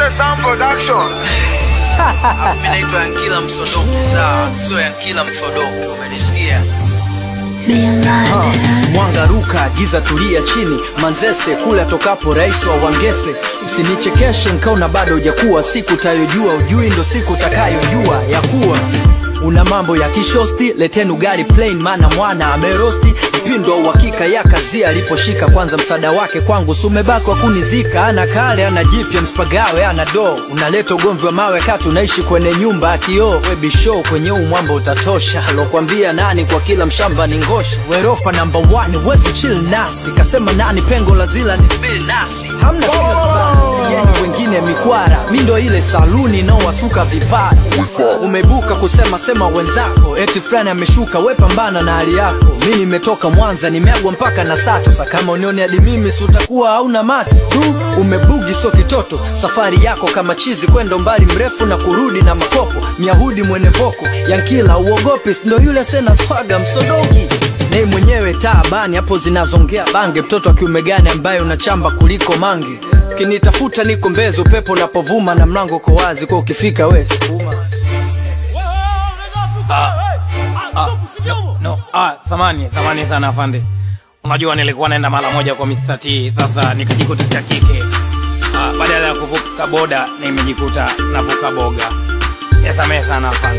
Sound Production. Mimi naitwa Yankila Msodoki, sawa? Sio Yankila Msodoki, umenisikia? Mwanga ruka, giza tulia chini, Manzese kule atokapo rais wa Wangese. Usinichekeshe nkaona bado hujakuwa, siku tayojua ujui ndo siku utakayojua ya kuwa una mambo ya kishosti. Leteni ugali plain, mana mwana amerosti mpindo wa uhakika ya kazi aliposhika. Kwanza msaada wake kwangu sumebaki wa kunizika, ana kale ana jipya mspagawe ana do, unaleta ugomvi wa mawe kati unaishi kwenye nyumba ya kioo. Webisho kwenye huu mwamba utatosha, alokwambia nani kwa kila mshamba ni ngosha. Werofa namba 1 wezi chill nasi, kasema nani pengo la zila ni Bill nasi, hamna yani wengine mikwara, mi ndo ile saluni inaowasuka vipara. Umebuka kusema sema wenzako, eti fulani ameshuka, we pambana na hali yako. Mi nimetoka Mwanza, nimeagwa mpaka na sato. Sa kama unioni hadi mimi, si utakuwa hauna macho tu. Umebugi so kitoto, safari yako kama chizi, kwenda umbali mrefu na kurudi na makopo. Myahudi mwene voko, Yankila uogopi, si ndo yule sena swaga msodogi nei mwenyewe taabani hapo zinazongea bange, mtoto wa kiume gani ambaye unachamba kuliko mange? Kinitafuta niko Mbezi, upepo unapovuma na mlango uko wazi, kwa ukifika wesi No, ah, thamani thamani sana afande. Unajua nilikuwa naenda mara moja kwa Mr. T, sasa nikajikuta cha kike. Ah, badala ya kuvuka boda nimejikuta navuka boga. Yasamehe sana afande.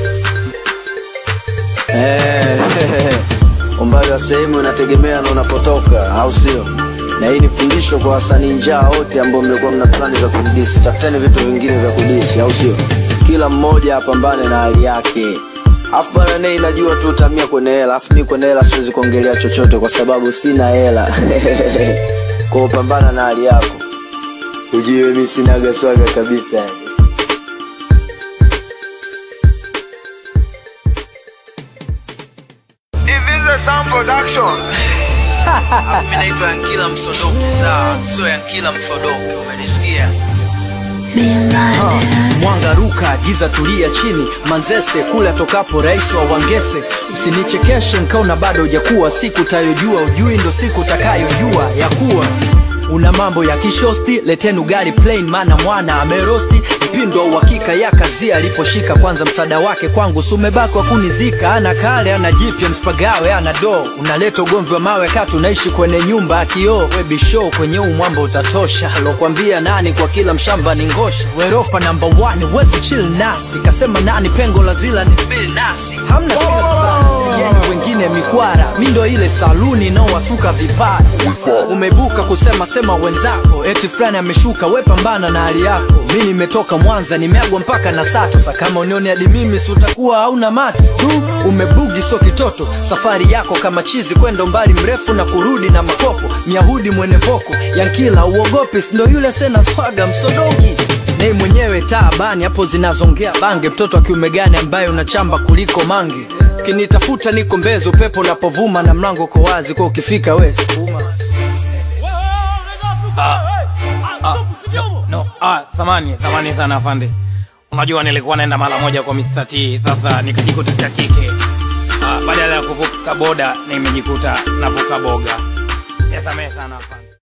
Eh, umbali wa sehemu inategemea na unapotoka, au sio? Na hii ni fundisho kwa wasanii njaa wote ambao mlikuwa mna plani za kudisi. Tafuteni vitu vingine vya kudisi, au sio? Kila mmoja apambane na hali yake. Afu bana nei, najua tu utamia kwenye hela, afu mi kwenye hela siwezi kuongelea chochote kwa sababu sina hela. Kwa upambana na hali yako, ujue mi sinaga swaga kabisa. Division Sound Production. Mimi naitwa Yankila Msodoki, sawa? Sio Yankila Msodoki, umenisikia? Mwanga ruka, giza tulia chini, Manzese kule atokapo rais wa Wangese. Usinichekeshe nkaona bado hujakuwa, siku tayojua ujui ndo siku utakayojua ya kuwa una mambo ya kishosti. Leteni ugali plain, mana mwana amerosti mpindo wa uhakika ya kazi aliposhika. Kwanza msaada wake kwangu sumebaki wa kunizika, ana kale ana jipya mspagawe ana do, unaleta ugomvi wa mawe kati unaishi kwenye nyumba ya kioo. Webisho kwenye huu mwamba utatosha, alokwambia nani kwa kila mshamba ni ngosha. Werofa namba 1 wezi chill nasi, kasema nani pengo la zila ni Bill nasi, hamna yani wengine mikwara, mi ndo ile saluni inaowasuka vipara. Umebuka kusema sema wenzako, eti fulani ameshuka, we pambana na hali yako. Mi nimetoka Mwanza, nimeagwa mpaka na sato. Sa kama unioni hadi mimi, si utakuwa hauna macho tu. Umebugi so kitoto, safari yako kama chizi, kwenda umbali mrefu na kurudi na makopo. Myahudi mwene voko, Yankila uogopi, si ndo yule sena swaga msodogi nei mwenyewe taabani hapo zinazongea bange, mtoto wa kiume gani ambaye unachamba kuliko mange? Kinitafuta niko Mbezi, upepo unapovuma na mlango uko wazi, kwa ukifika wesi No, ah, thamani thamani sana afande. Unajua nilikuwa naenda mara moja kwa Mr. T, sasa nikajikuta cha kike. Ah, badala ya kuvuka boda nimejikuta navuka boga. Yasamehe sana afande.